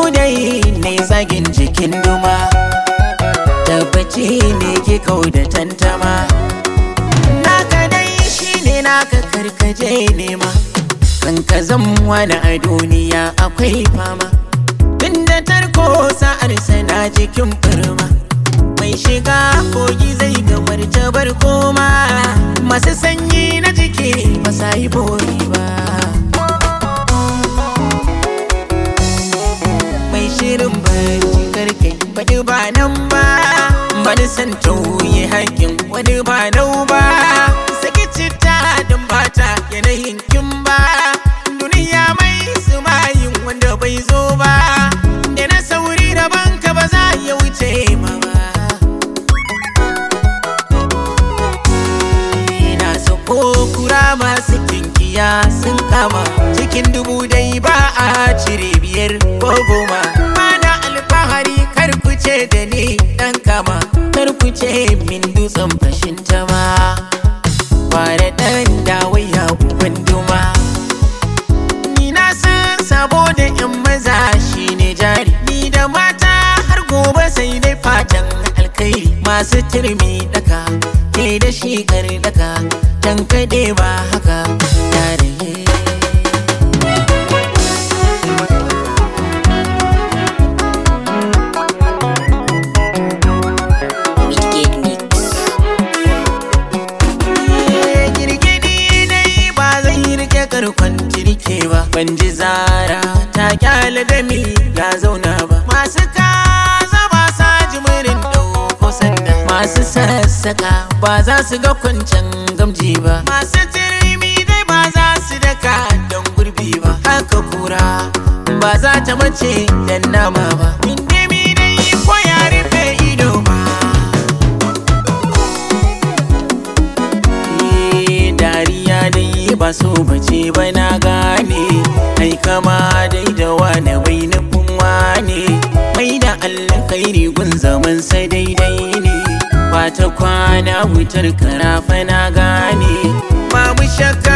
dai ne zagin jikin duma tabbaci ne ke kau da tantama naka dai shine naka karkaje nema kan ka wani a duniya akwai fama tunda tarko sa'ar sana jikin firma mai shiga kogi zai gamar jabar koma masu sanyi na jiki ba sa yi bori ba mai shirin barci karkai faɗi ba nan ba bani san tauye haƙin wani ba nau ba saki citta don bata yanayin kin ba duniya mai sumayin wanda bai zo ba da na sauri da banka ba za ya wuce ma ba ina sako kura masu kinkiya sun kama cikin dubu dai ba a cire biyar ko goma mana alfahari kar ku ce da ni dan kama kar ku ce min dutsen fashin tama fara dan dawaya uban duma ni na san sabo da yan maza shine jari ni da mata har gobe sai dai fatan alkhairi masu turmi daka ke da shi kar daka dan kade ba haka yare Wicked Mix. girgidi dai ba zai rike karkon jirke ba ban ji zara ta kyale da mi ya zauna ba masu kaza ba sa jimirin ɗauko sanda masu sassaka ba za su ga kwancan gamji ba masu turmi dai ba za su daka don gurbi ba haka kura ba za ta mace dan nama ba indimi dai ko ya rufe ido ba Eh, dariya dai ba so bace ba na gane ai kama dai da wane bai nufin wane mai da alkhairi gun zaman sa daidai ne ba ta kwana wutar karafa na gane ba mu shakka